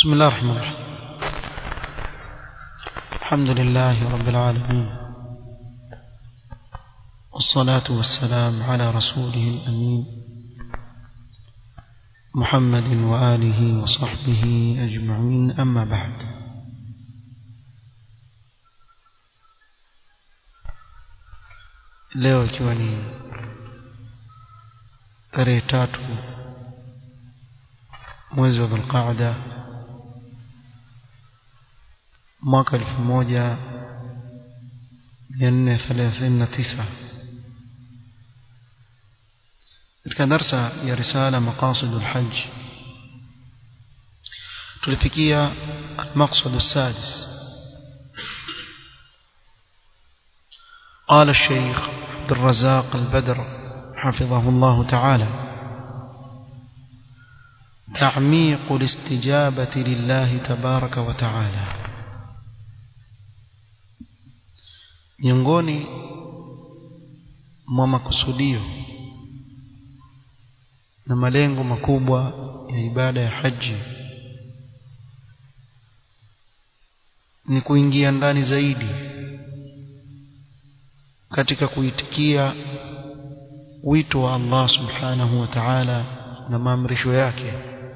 بسم الله الرحمن الرحيم الحمد لله رب العالمين والصلاة والسلام على رسوله الأمين محمد وآله وصحبه أجمعين أما بعد leo ikiwa ni tarehe tatu mwezi wa dhulqaada mwaka elfu moja mia nne thelathini na tisa katika darsa ya risala maqasidu lhaj tulifikia almaqsadu السادس قال الشيخ عبد الرزاق البدر حفظه الله تعالى تعميق الاستجابة لله تبارك وتعالى miongoni mwa makusudio na malengo makubwa ya ibada ya haji ni kuingia ndani zaidi katika kuitikia wito wa Allah subhanahu wa ta'ala na maamrisho yake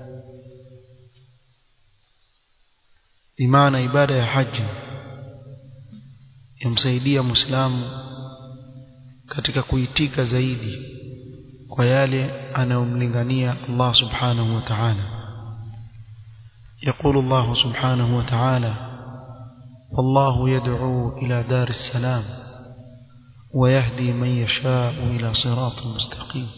bimaana ibada ya haji yamsaidia muislamu katika kuitika zaidi kwa yale anayomlingania Allah subhanahu wa ta'ala يقول الله سبحانه وتعالى والله يدعو إلى دار السلام ويهدي من يشاء إلى صراط مستقيم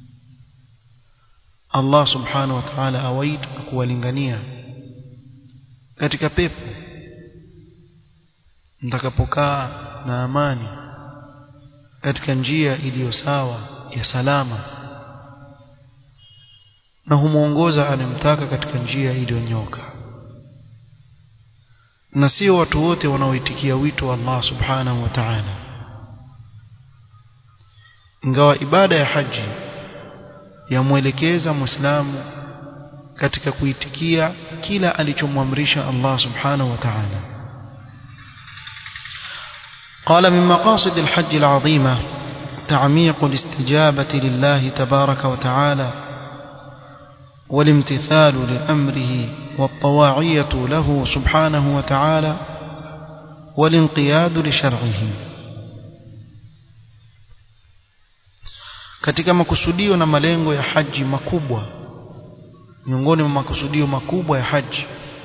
الله سبحانه وتعالى أويت kuwalingania katika pepo mtakapokaa na amani katika njia iliyo sawa ya salama na humuongoza anemtaka katika njia iliyonyoka na sio watu wote wanaoitikia wito wa Allah subhanahu wa ta'ala ingawa ibada ya haji yamwelekeza muislamu katika kuitikia kila alichomwamrisha Allah subhanahu wa ta'ala قال من مقاصد الحج العظيمة تعميق الاستجابة لله تبارك وتعالى والامتثال لأمره والطواعية له سبحانه وتعالى والانقياد لشرعه katika makusudio na malengo ya haji makubwa miongoni mwa makusudio makubwa ya haji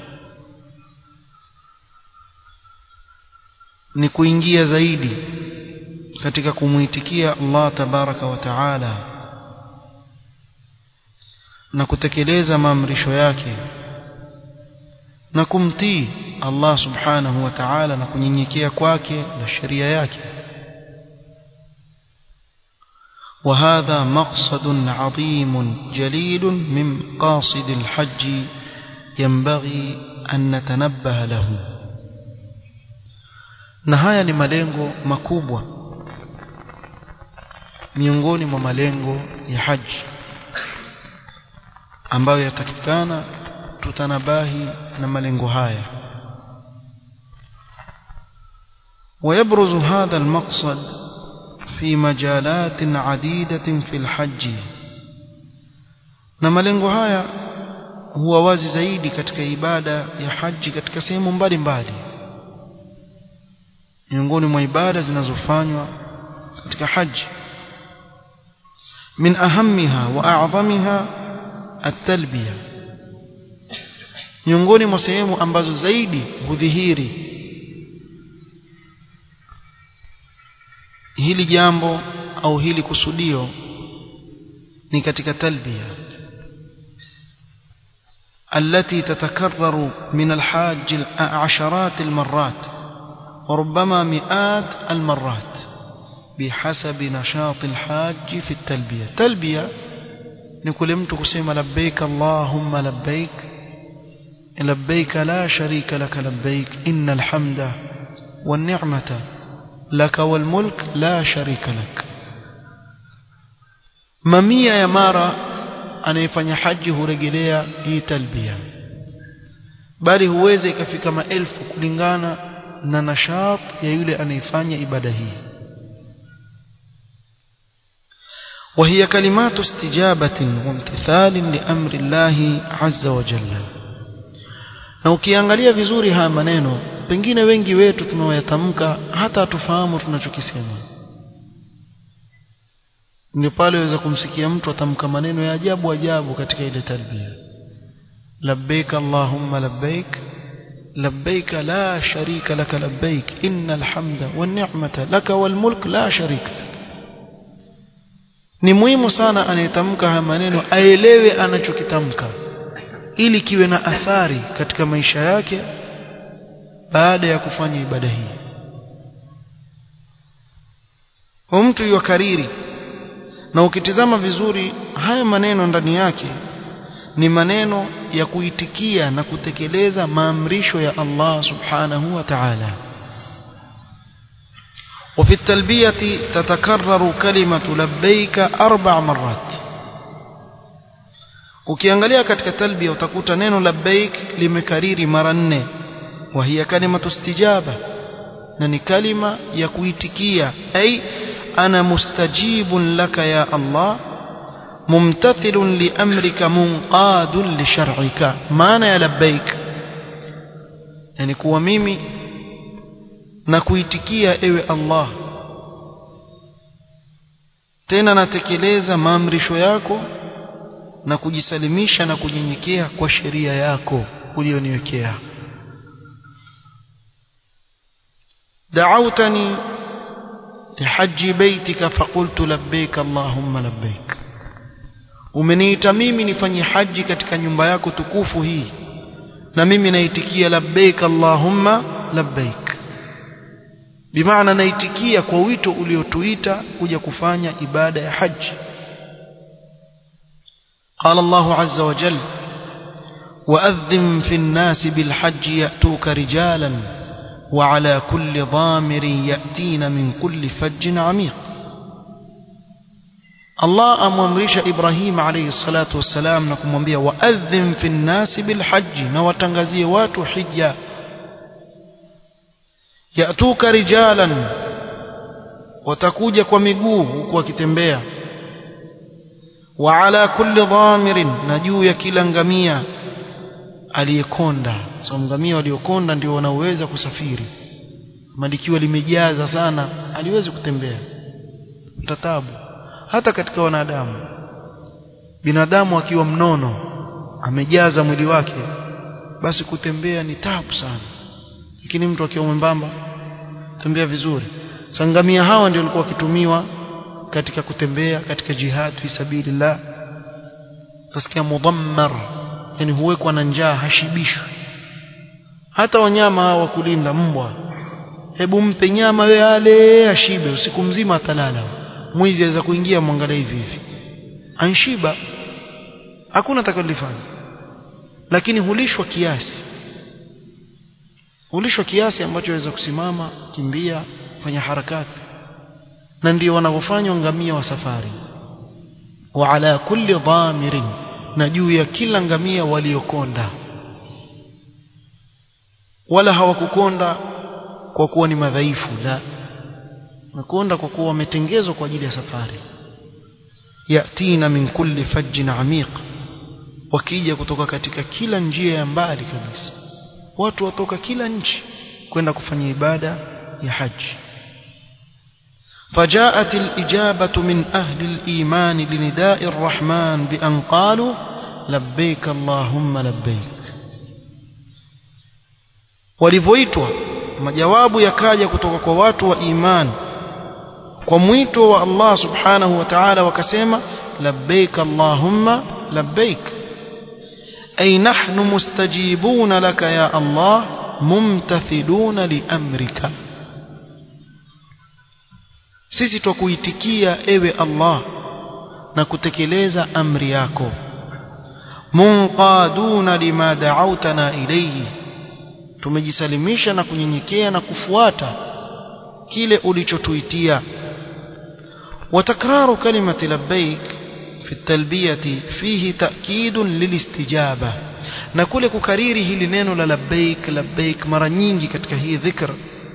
ni kuingia zaidi katika kumuitikia Allah tabaraka wa taala na kutekeleza maamrisho yake na kumtii Allah subhanahu wa ta'ala na kunyenyekea kwake na sheria yake وهذا مقصد عظيم جليل من مقاصد الحج ينبغي أن نتنبه له na haya ni malengo makubwa miongoni mwa malengo ya haji ambayo yatakikana tutanabahi na malengo haya ويبرز هذا المقصد في مجالات عديدة في الحج na malengo haya huwa wazi zaidi katika ibada ya haji katika sehemu mbalimbali miongoni mwa ibada zinazofanywa katika haji min ahammiha wa a'zamiha at-talbiya miongoni mwa sehemu ambazo zaidi hudhihiri hili jambo au hili kusudio ni katika talbiya التي تتكرر من الحاج عشرات المرات وربما مئات المرات بحسب نشاط الحاج في التلبية تلبية نقول متى كسيما لبيك اللهم لبيك لبيك لا شريك لك لبيك إن الحمد والنعمة لك والملك لا شريك لك mamia ya mara anayefanya haji hurejelea hii talbia bali huweza ikafika maelfu kulingana na nashat ya yule anayefanya ibada hii وهي كلمات استجابة وامتثال لأمر الله عز وجل na ukiangalia vizuri haya maneno pengine wengi wetu tunaoyatamka hata hatufahamu tunachokisema ndio pale waweza kumsikia mtu atamka maneno ya ajabu ajabu katika ile talbia labbaik allahumma labbaik labbaik la sharika laka labbaik innal hamda wan ni'mata laka wal mulk la sharika lak ni muhimu sana anayetamka haya maneno aelewe anachokitamka ili kiwe na athari katika maisha yake baada ya kufanya ibada hii kwa mtu yukariri na ukitizama vizuri haya maneno ndani yake ni maneno ya kuitikia na kutekeleza maamrisho ya Allah subhanahu wa ta'ala وفي التلبية تتكرر كلمة لبيك أربع مرات ukiangalia katika talbia utakuta neno labbaik limekariri mara nne wa hiya kalimatu istijaba na ni kalima ya kuitikia ay ana mustajibun laka ya Allah mumtathilun li amrika munqadun li shar'ika maana ya labbaik yani kuwa mimi na kuitikia ewe Allah tena natekeleza maamrisho yako na kujisalimisha na kunyenyekea kwa sheria yako ulioniwekea دعوتني لحج بيتك فقلت لبيك اللهم لبيك umeniita mimi nifanye haji katika nyumba yako tukufu hii na mimi naitikia labbaik allahumma labbaik bimaana naitikia kwa wito uliotuita kuja kufanya ibada ya haji قال الله عز وجل وأذن في الناس بالحج يأتوك رجالا وعلى كل ضامر يأتين من كل فج عميق الله أمرش إبراهيم عليه الصلاة والسلام نكم وانبيا وأذن في الناس بالحج نوتنغزي واتو حجة يأتوك رجالا وتكوجك ومقوه وكتنبيا وعلى كل ضامر نجو ya kila ngamia aliyekonda so ngamia waliokonda ndio wanaweza kusafiri malikiwa limejaza sana aliwezi kutembea tatabu hata katika wanadamu binadamu akiwa mnono amejaza mwili wake basi kutembea ni tabu sana lakini mtu akiwa mwembamba tembea vizuri sangamia hawa ndio walikuwa wakitumiwa katika kutembea katika jihad fi sabilillah tasikia mudammar yani huwekwa na njaa hashibishwi hata wanyama hawa wa kulinda mbwa hebu mpe nyama we ale ashibe usiku mzima atalala mwizi aweza kuingia mwangalia hivi hivi anshiba hakuna atakalifanya lakini hulishwa kiasi hulishwa kiasi ambacho aweza kusimama kimbia fanya harakati na ndio wanavyofanywa ngamia wa safari wa ala kulli dhamirin na juu ya kila ngamia waliokonda wala hawakukonda kwa kuwa ni madhaifu la wamekonda kwa kuwa wametengezwa kwa ajili ya safari yatina min kulli fajjin amiq wakija kutoka katika kila njia ya mbali kabisa watu watoka kila nchi kwenda kufanya ibada ya haji فجاءت الإجابة من أهل الإيمان لنداء الرحمن بأن قالوا لبيك اللهم لبيك walivyoitwa majawabu yakaja kutoka kwa watu wa iman kwa mwito wa Allah subhanahu wa ta'ala wakasema labbaik allahumma labbaik ay nahnu mustajibuna laka ya Allah mumtathiluna li amrika sisi twakuitikia ewe Allah na kutekeleza amri yako munqaduna lima da'awtana ilayhi tumejisalimisha na kunyenyekea na kufuata kile ulichotuitia وتكرار كلمة لبيك في التلبية فيه تأكيد للاستجابة na kule kukariri hili neno la labbaik labbaik mara nyingi katika hii dhikr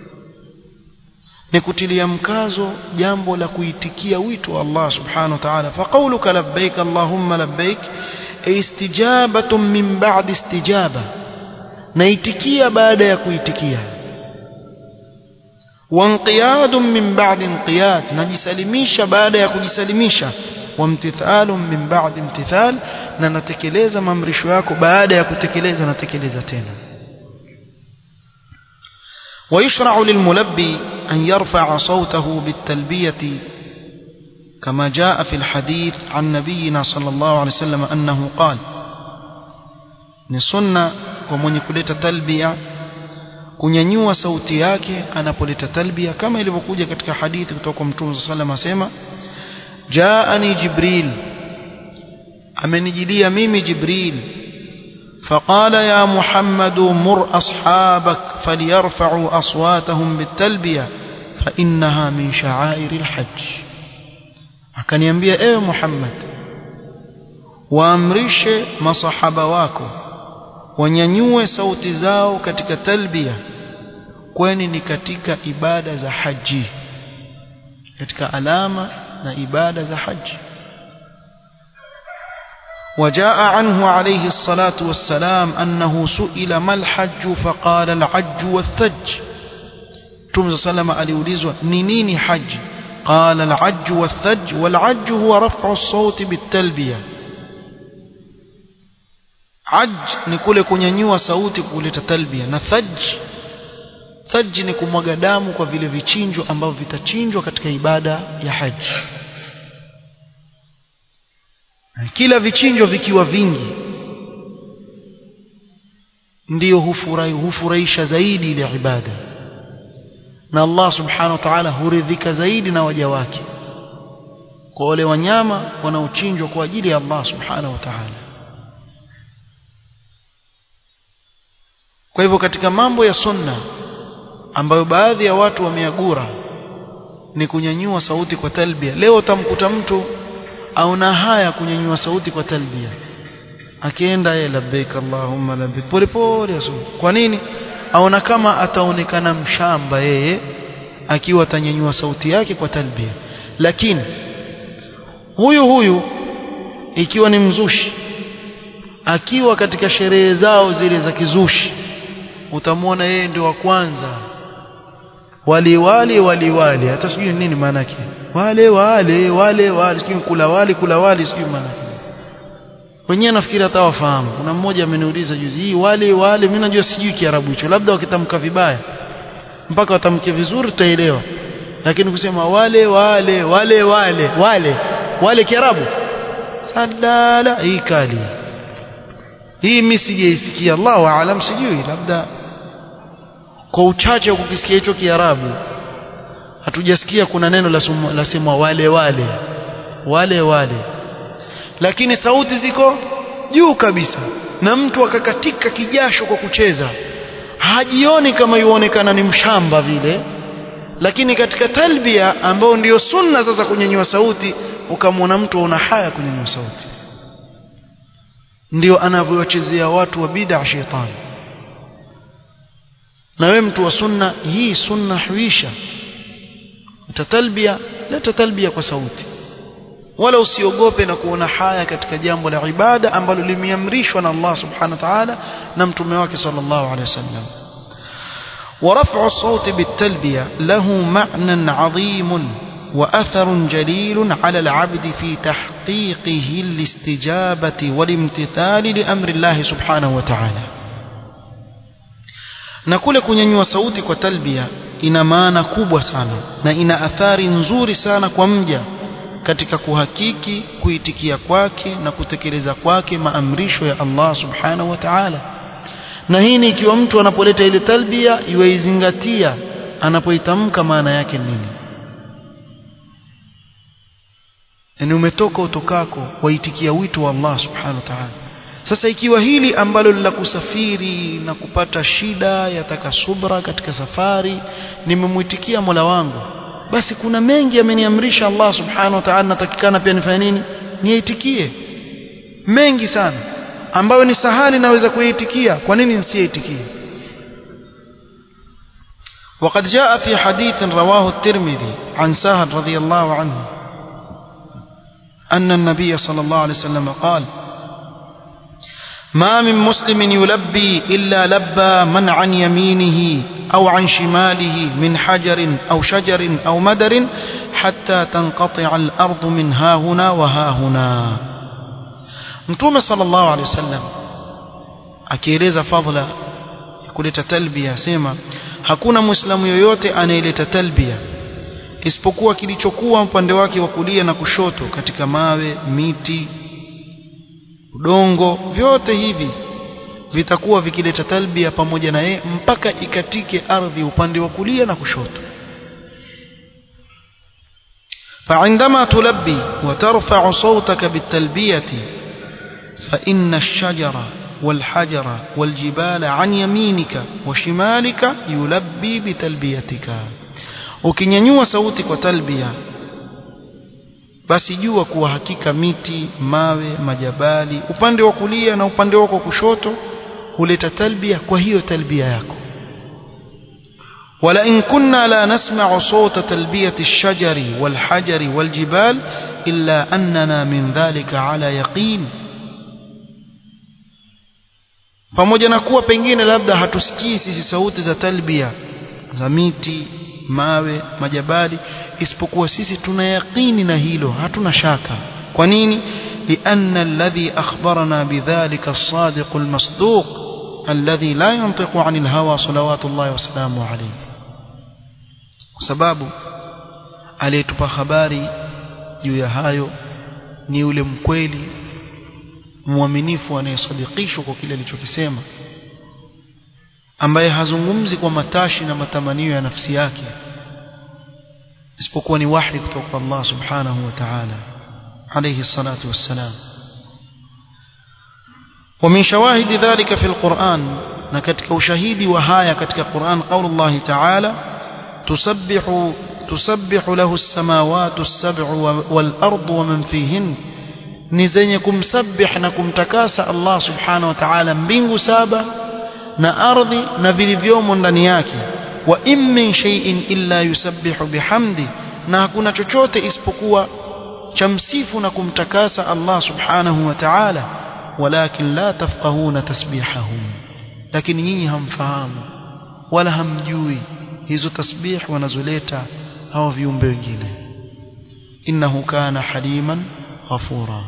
ni kutilia mkazo jambo la kuitikia wito wa Allah subhanahu wa ta'ala faqauluka labbaik allahumma labbaik istijabatun min ba'di istijaba naitikia baada ya kuitikia wanqiyadun min ba'di inqiyad najisalimisha baada ya kujisalimisha wamtithalun min ba'di imtithal na natekeleza maamrisho yako baada ya kutekeleza natekeleza tena ويشرع للملبي أن يرفع صوته بالتلبية كما جاء في الحديث عن نبينا صلى الله عليه وسلم أنه قال نسنة ومن يكلت تلبية kunyanyua sauti yake anapoleta talbia kama ilivyokuja katika hadithi kutoka kwa mtume sallallahu alayhi wasallam asema jaani jibril amenijilia mimi jibril فقال يا محمد مر أصحابك فليرفعوا أصواتهم بالتلبية فإنها من شعائر الحج akaniambia ewe Muhammad waamrishe masahaba wako wanyanyue sauti zao katika talbia kwani ni katika ibada za haji katika alama na ibada za haji وجاء عنه عليه الصلاة والسلام أنه سئل ما الحج فقال العج والثج تمز سلم aliulizwa ni nini haji قال العج والثج والعج هو رفع الصوت بالتلبية عج ni kule kunyanyua sauti kuleta talbia na thaj thaj ni kumwaga damu kwa vile vichinjo ambavyo vitachinjwa katika ibada ya haji kila vichinjo vikiwa vingi ndiyo hufurahi hufurahisha zaidi ile ibada na Allah subhanahu wa ta'ala huridhika zaidi na waja wake kwa wale wanyama wanaochinjwa kwa ajili ya Allah subhanahu wa ta'ala kwa hivyo katika mambo ya sunna ambayo baadhi ya watu wameagura ni kunyanyua sauti kwa talbia leo utamkuta mtu aona haya kunyanyua sauti kwa talbia akienda yeye labbaik allahumma labbaik pole pole aso kwa nini aona kama ataonekana mshamba yeye akiwa atanyanyua sauti yake kwa talbia lakini huyu huyu ikiwa ni mzushi akiwa katika sherehe zao zile za kizushi utamwona yeye ndio wa kwanza wali wali wali wali hata sijui nini maana yake wale wale wale wale sijui kula wali kula wali sijui maana yake wenyewe nafikiri hata wafahamu kuna mmoja ameniuliza juzi hii wale wale mimi najua sijui kiarabu hicho labda wakitamka vibaya mpaka watamke vizuri tutaelewa lakini kusema wale wale wale wale wale wale kiarabu sadala hii kali hii mimi sijaisikia Allahu aalam sijui labda kwa uchache kukisikia hicho kiarabu hatujasikia kuna neno la la sema wale wale wale wale lakini sauti ziko juu kabisa na mtu akakatika kijasho kwa kucheza hajioni kama yuonekana ni mshamba vile lakini katika talbia ambao ndiyo sunna sasa kunyanyua sauti ukamwona mtu una haya kunyanyua sauti ndio anavyochezea watu wa bid'a shetani na wewe mtu wa sunna hii sunna huisha utatalbia leta talbia kwa sauti wala usiogope na kuona haya katika jambo la ibada ambalo limeamrishwa na Allah subhanahu wa ta'ala na mtume wake sallallahu alaihi wasallam ورفع الصوت بالتلبية له معنى عظيم وأثر جليل على العبد في تحقيقه الاستجابة والامتثال لأمر الله سبحانه وتعالى na kule kunyanyua sauti kwa talbia ina maana kubwa sana na ina athari nzuri sana kwa mja katika kuhakiki kuitikia kwake na kutekeleza kwake maamrisho ya Allah subhanahu wa ta'ala na hii ni ikiwa mtu anapoleta ile talbia iweizingatia anapoitamka maana yake nini yani umetoka utokako waitikia wito wa Allah subhanahu wa ta'ala sasa ikiwa hili ambalo la kusafiri na kupata shida yataka subra katika safari nimemwitikia Mola wangu basi kuna mengi ameniamrisha Allah subhanahu wa ta'ala natakikana pia nifanye nini niitikie mengi sana ambayo ni sahali naweza kuitikia kwa nini nisiitikie وقد جاء في حديث رواه الترمذي عن سهل رضي الله عنه أن النبي صلى الله عليه وسلم قال ما من مسلم يلبي إلا لبى من عن يمينه أو عن شماله من حجر أو شجر أو مدر حتى تنقطع الأرض من ها هنا وها هنا متوم صلى الله عليه وسلم akieleza fadhila ya kuleta talbia sema hakuna muislamu yoyote anayeleta talbia isipokuwa kilichokuwa upande wake wa kulia na kushoto katika mawe miti udongo vyote hivi vitakuwa vikileta talbia pamoja na yeye mpaka ikatike ardhi upande wa kulia na kushoto فعندما تلبي وترفع صوتك بالتلبية فإن الشجر والحجر والجبال عن يمينك وشمالك يلبي بتلبيتك ukinyanyua sauti kwa talbia basi jua kuwa hakika miti mawe majabali upande wa kulia na upande wako wa kushoto huleta talbia kwa hiyo talbia yako ولئن كنا لا نسمع صوت تلبية الشجر والحجر والجبال إلا أننا من ذلك على يقين pamoja na kuwa pengine labda hatusikii sisi sauti za talbia za miti mawe majabali isipokuwa sisi tuna yaqini na hilo hatuna shaka kwa nini لأن الذي أخبرنا بذلك الصادق المصدوق الذي لا ينطق عن الهوى صلوات الله وسلامه عليه sababu aliyetupa habari juu ya hayo ni yule mkweli mwaminifu anayesadikishwa kwa kile alichokisema ambaye hazungumzi kwa matashi na matamanio ya nafsi yake isipokuwa ni wahi kutoka kwa Allah subhanahu wa ta'ala alayhi salatu wassalam ومن شواهد ذلك في القرآن نكتك وشهيدي وهايا كتك القرآن قول الله تعالى تسبح تسبح له السماوات السبع والأرض ومن فيهن نزنكم سبح نكم تكاس الله سبحانه وتعالى mbingu saba na ardhi na vilivyomo ndani yake wa in min shay'in illa yusabbihu bihamdi na hakuna chochote isipokuwa chamsifu na kumtakasa Allah subhanahu wa ta'ala walakin la tafqahuna tasbihahum lakini nyinyi hamfahamu wala hamjui hizo tasbih wanazoleta hao viumbe wengine innahu kana haliman ghafura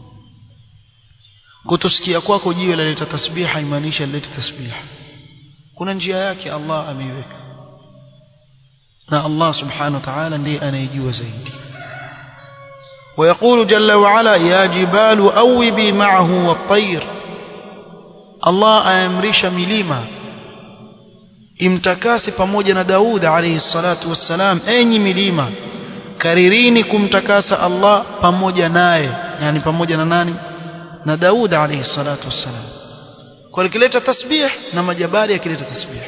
kutusikia kwako jiwe laleta tasbih haimaanisha lilete tasbih kuna njia yake Allah ameiweka na Allah subhanahu wa ta'ala ndiye anayejua zaidi ويقول جل وعلا يا جبال أوبي معه والطير الله أمرش مليما imtakase pamoja na Daud alayhi salatu wassalam enyi milima karirini kumtakasa Allah pamoja naye yani pamoja na nani na Daud alayhi salatu wassalam kwa kileta tasbih na majabali yakileta tasbih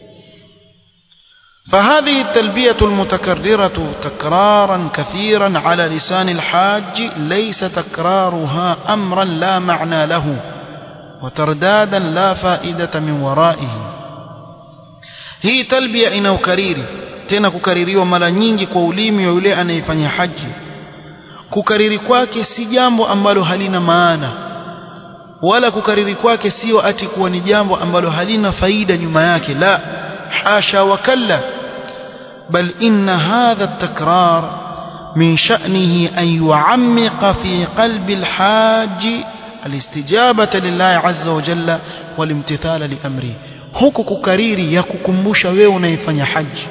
فهذه التلبية المتكررة تكرارا كثيرا على لسان الحاج ليس تكرارها أمرا لا معنى له وتردادا لا فائدة من ورائه hii talbia ina ukariri tena kukaririwa mara nyingi kwa ulimi wa yule anayefanya haji kukariri kwake si jambo ambalo halina maana wala kukariri kwake sio ati kuwa ni jambo ambalo halina faida nyuma yake la hasha wa kalla bal inna hadha at-takrar min sha'nihi an yu'ammiqa fi qalbi al-hajj al-istijabata lillahi azza wa jalla wal imtithala li amrihi huku kukariri ya kukumbusha wewe unayefanya haji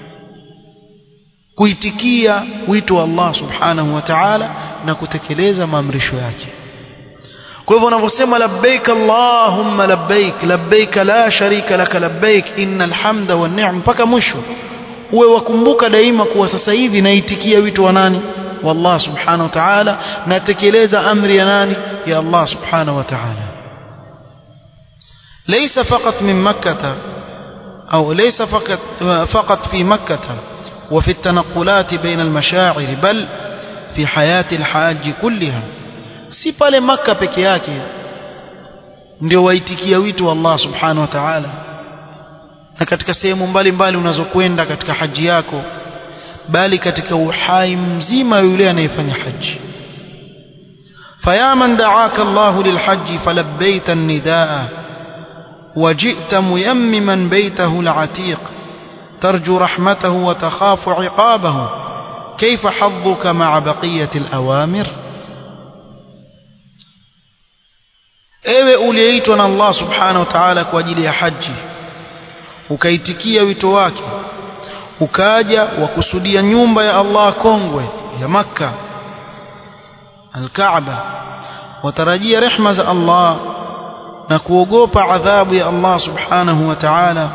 kuitikia wito wa Allah subhanahu wa ta'ala na kutekeleza maamrisho yake kwa hivyo unavyosema labbaik allahumma labbaik labbaik la sharika laka labbaik innal hamda wan ni'ma mpaka mwisho uwe wakumbuka daima kuwa sasa hivi naitikia wito wa nani wa Allah subhanahu wa ta'ala natekeleza amri ya nani ya Allah subhanahu wa ta'ala ليس فقط من مكة أو ليس فقط, فقط في مكة وفي التنقلات بين المشاعر بل في حياة الحاج كلها si pale maka peke yake ndio waitikia wito wa Allah subhanahu wa ta'ala na katika sehemu mbalimbali unazokwenda katika haji yako bali katika uhai mzima yule anayefanya haji فيا من دعاك الله للحج فلبيت النداء وجئت ميمما بيته العتيق ترجو رحمته وتخاف عقابه كيف حظك مع بقية الأوامر ewe uliyeitwa na Allah subhanahu wa ta'ala kwa ajili ya haji ukaitikia wito wake ukaja wakusudia nyumba ya Allah kongwe ya Makka Al-Kaaba watarajia rehma za Allah na kuogopa adhabu ya Allah subhanahu wa ta'ala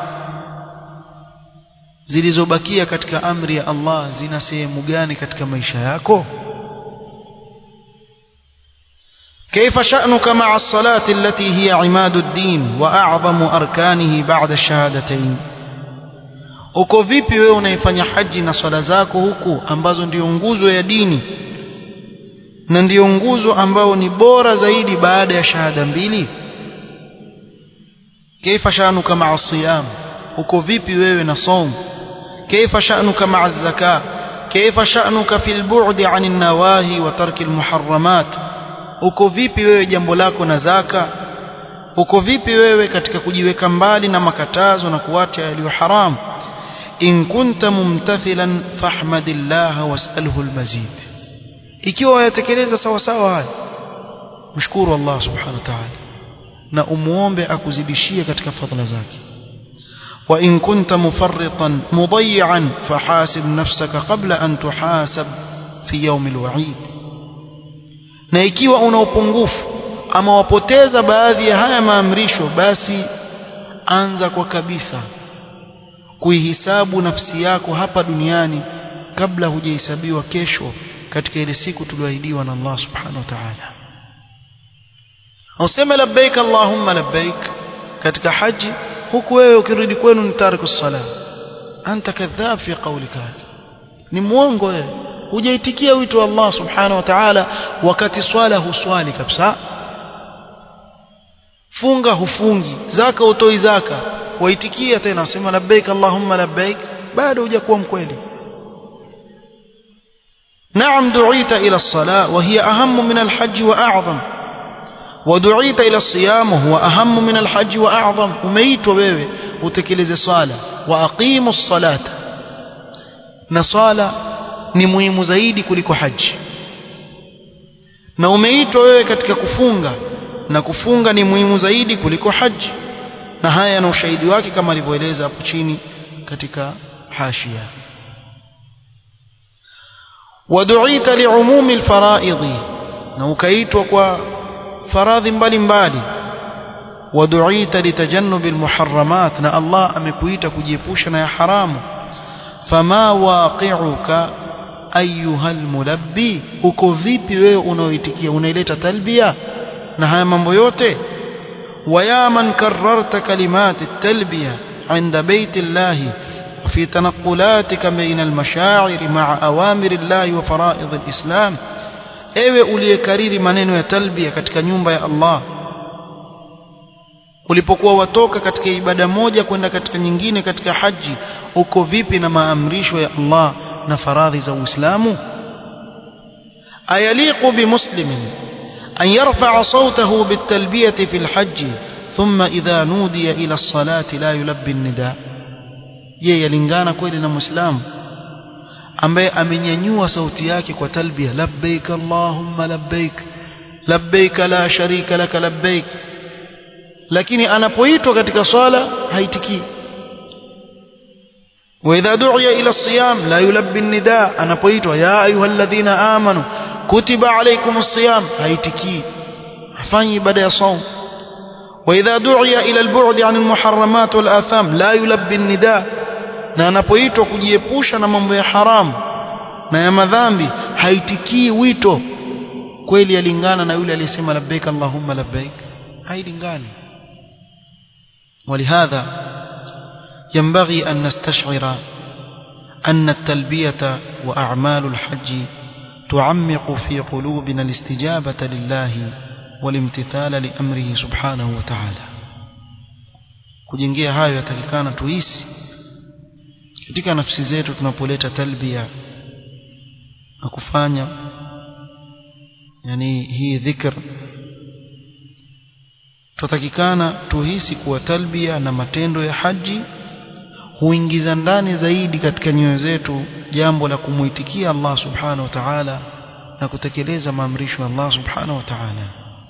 zilizobakia katika amri ya Allah zina sehemu gani katika maisha yako كيف شأنك مع الصلاة التي هي عماد الدين وأعظم أركانه بعد الشهادتين uko vipi wewe unaifanya haji na swala zako huku ambazo ndio nguzo ya dini na ndiyo nguzo ambayo ni bora zaidi baada ya shahada mbili kaifa shanuka maa siyam uko vipi wewe na saum kaifa shanuka maa zaka kaifa shanuka fil bu'di 'anil nawahi wa tarki muharramat uko vipi wewe jambo lako na zaka uko vipi wewe katika kujiweka mbali na makatazo na kuacha yaliyo haramu in kunta mumtathilan fahmadillah was'alhu almazid ikiwa wayatekeleza sawa sawa haya mshukuru Allah subhanahu wa ta'ala na umuombe akuzidishie katika fadhila zake wa in kunta mufarritan mudayyan fahasib nafsaka qabla an tuhasab fi yawm alwa'id na ikiwa una upungufu ama wapoteza baadhi ya haya maamrisho basi anza kwa kabisa kuihisabu nafsi yako hapa duniani kabla hujahesabiwa kesho katika ile siku tulioahidiwa na Allah subhanahu wa ta'ala useme labbaik allahumma labbaik katika haji huku wewe ukirudi kwenu ni tariku sala anta kadhab fi qawlika ni muongo wewe hujaitikia wito wa Allah subhanahu wa ta'ala wakati swala huswali kabisa funga hufungi zaka utoi zaka waitikia tena usema labbaik allahumma labbaik bado hujakuwa mkweli نعم دعيت إلى الصلاة وهي أهم من الحج وأعظم ودعيت إلى الصيام وهو أهم من الحج وأعظم وميت وبيبي وتكلز صلاة وأقيموا الصلاة نصالة نمويم زيدي كلك حج na umeitwa wewe katika kufunga na kufunga ni muhimu zaidi kuliko haji na haya na ushahidi wake kama alivyoeleza hapo chini katika hashia ودعيت لعموم الفرائض na ukaitwa kwa faradhi mbalimbali waduita litajannubi almuharramat na Allah amekuita kujiepusha na ya haramu fama waqi'uka ayuha almulabbi uko vipi wewe unaoitikia unaileta talbia na haya mambo yote ويا من كررت كلمات التلبية عند بيت الله وفي تنقلاتك بين المشاعر مع أوامر الله وفرائض الإسلام ewe uliyekariri maneno ya talbia katika nyumba ya Allah ulipokuwa watoka katika ibada moja kwenda katika nyingine katika haji uko vipi na maamrisho ya Allah na faradhi za Uislamu ayaliqu bimuslimin أن يرفع صوته بالتلبية في الحج ثم إذا نودي إلى الصلاة لا يلبي النداء je yalingana kweli na muislamu ambaye amenyanyua sauti yake kwa talbia labbaik allahumma labbaik labbaik la sharika laka labbaik lakini anapoitwa katika swala haitikii واذا دعي الى الصيام لا يلبي النداء anapoitwa ya ayyuhalladhina amanu kutiba alaykumus siyam haitikii hafanyi ibada ya saum واذا دعي الى البعد عن المحرمات والاثام لا يلبي النداء na anapoitwa kujiepusha na mambo ya haramu na ya madhambi haitikii wito kweli yalingana na yule aliyesema labbaik allahumma labbaik hailingani ولهذا ينبغي أن نستشعر أن التلبية وأعمال الحج تعمق في قلوبنا الاستجابة لله والامتثال لأمره سبحانه وتعالى kujengea hayo yatakikana tuisi katika nafsi zetu tunapoleta talbia na kufanya yani hii dhikr tutakikana tuhisi kuwa talbia na matendo ya haji huingiza ndani zaidi katika nyoyo zetu jambo la kumuitikia Allah subhanahu wa ta'ala na kutekeleza maamrisho ya Allah subhanahu wa ta'ala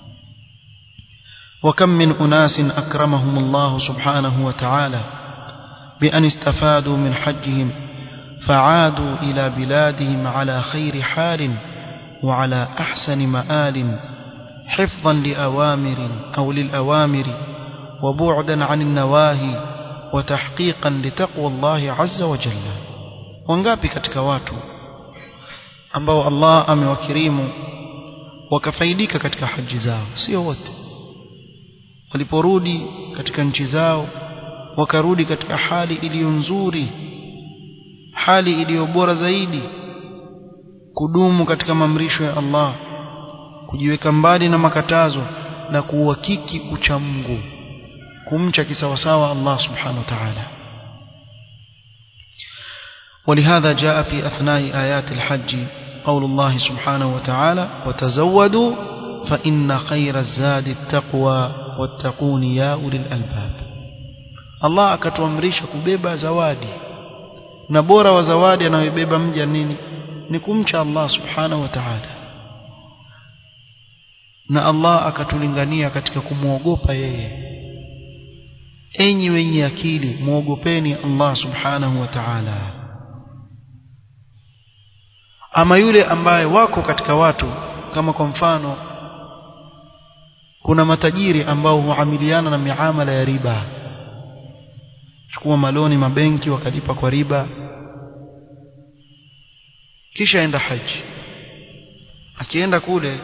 وكم من أناس أكرمهم الله سبحانه وتعالى بأن استفادوا من حجهم فعادوا إلى بلادهم على خير حال وعلى أحسن مآل حفظا لأوامر أو للأوامر وبعدا عن النواهي وتحقيقا لتقوى الله عز وجل wangapi katika watu ambao Allah amewakirimu wakafaidika katika haji zao sio wote waliporudi katika nchi zao wakarudi katika hali iliyo nzuri hali iliyo bora zaidi kudumu katika maamrisho ya Allah kujiweka mbali na makatazo na kuhakiki ucha Mungu kumcha kisawasawa Allah subhanahu wa ta'ala ولهذا جاء في أثناء آيات الحج قول الله سبحانه وتعالى وتزودوا فإن خير الزاد التقوى واتقون يا أولي الألباب الله akatuamrisha kubeba zawadi na bora wa zawadi anayobeba mja nini ni kumcha Allah subhanahu wa ta'ala na Allah akatulingania katika kumwogopa yeye enyi wenye akili muogopeni Allah subhanahu wa ta'ala ama yule ambaye wako katika watu kama kwa mfano kuna matajiri ambao huamiliana na miamala ya riba chukua maloni mabenki wakalipa kwa riba kisha enda haji akienda kule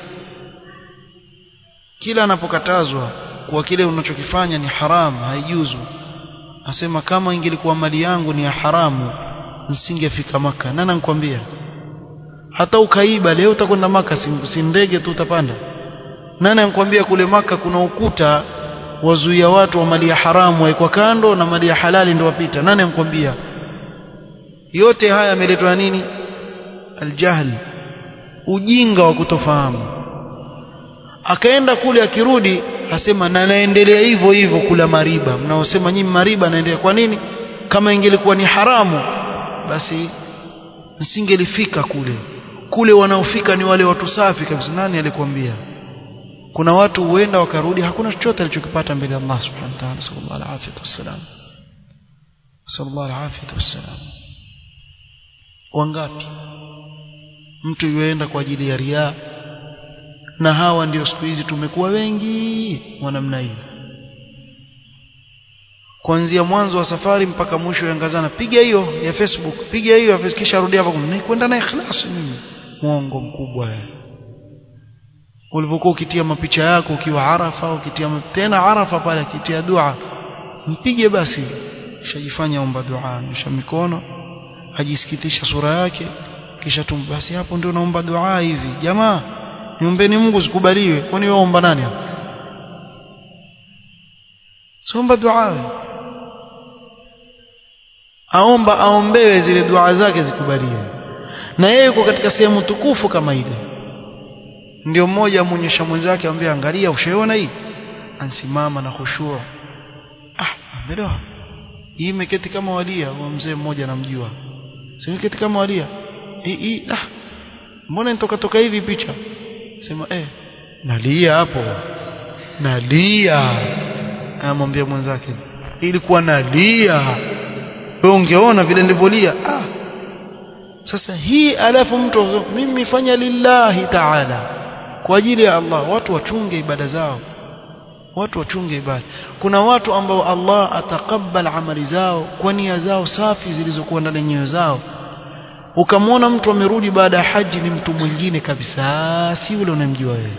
kila anapokatazwa kuwa kile unachokifanya ni haramu haijuzu asema kama ingelikuwa mali yangu ni ya haramu nisingefika maka nani anakuambia hata ukaiba leo utakwenda maka si ndege tu utapanda nani anakuambia kule maka kuna ukuta wazuia watu wa mali ya haramu waekwa kando na mali ya halali ndio wapita nani anakuambia yote haya yameletwa nini aljahl ujinga wa kutofahamu akaenda kule akirudi asema na naendelea hivyo hivyo kula mariba mnaosema nyinyi mariba naendelea kwa nini kama ingelikuwa ni haramu basi nisingelifika kule kule wanaofika ni wale watu safi kabisa nani alikwambia kuna watu huenda wakarudi hakuna chochote alichokipata mbele ya Allah subhanahu wa ta'ala sallallahu alaihi wasallam sallallahu alaihi wasallam wangapi mtu yuenda kwa ajili ya riaa na hawa ndio siku hizi tumekuwa wengi wa namna hii kuanzia mwanzo wa safari mpaka mwisho yangazana piga hiyo ya Facebook piga hiyo ya Facebook kisha rudi hapo kwenda na ikhlas mimi muongo mkubwa ulivyokuwa ukitia mapicha yako ukiwa Arafa ukitia tena Arafa pale akitia dua mpige basi shajifanya omba dua nyosha mikono ajisikitisha sura yake kisha tum basi hapo ndio naomba dua hivi jamaa niombeni Mungu zikubaliwe kwani wewe omba nani hapo somba dua aomba aombewe zile dua zake zikubaliwe na yeye yuko katika sehemu tukufu kama ile ndio mmoja amuonyesha mwenzake amwambia angalia ushaona hii ansimama na khushua ah ambelewa hii imeketi kama walia wa mzee mmoja namjua si imeketi kama walia hii hii ah mbona nitoka toka hivi picha sema eh nalia hapo nalia amwambia mwenzake ilikuwa nalia wewe ungeona vile nilivyolia ah sasa hii alafu mtu mimi fanya lillahi ta'ala kwa ajili ya Allah watu wachunge ibada zao watu wachunge ibada kuna watu ambao Allah atakabal amali zao kwa nia zao safi zilizokuwa ndani nyoyo zao ukamwona mtu amerudi baada ya haji ni mtu mwingine kabisa si yule unamjua wewe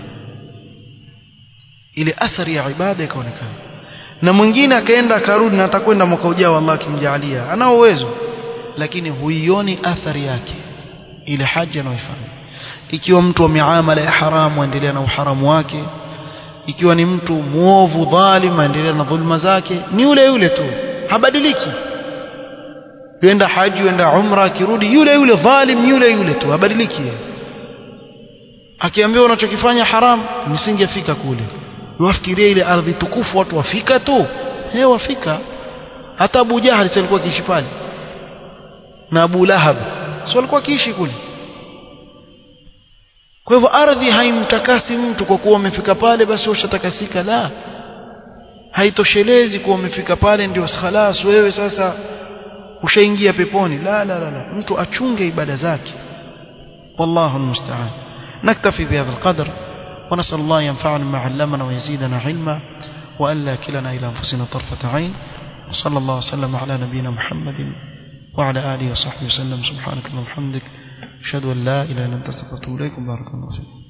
ile athari ya ibada ikaonekana na mwingine akaenda akarudi na atakwenda mwaka ujao Allah akimjalia ana uwezo lakini huioni athari yake ile haji anayoifanya ikiwa mtu wa miamala ya haramu aendelea na uharamu wake ikiwa ni mtu muovu dhalim aendelea na dhulma zake ni yule yule tu habadiliki yenda haji yenda umra akirudi yule yule dhalim yule yule tu habadiliki akiambiwa unachokifanya haram nisingefika kule wafikiria ile ardhi tukufu watu wafika tu eh wafika hata Abu Jahal alikuwa akiishi pale na Abu Lahab sio alikuwa akiishi kule kwa hivyo ardhi haimtakasi mtu kwa kuwa umefika pale basi ushatakasika la haitoshelezi kuwa umefika pale ndio khalas wewe sasa ushaingia peponi la la la, la. mtu achunge ibada zake wallahu almusta'an naktafi bihadha alqadr ونسأل الله ينفعنا ما علمنا ويزيدنا علما وألا كلنا إلى أنفسنا طرفة عين وصلى الله وسلم على نبينا محمد وعلى آله وصحبه وسلم سبحانك اللهم وبحمدك أشهد أن لا إله إلا أنت أستغفرك وأتوب إليك بارك الله فيك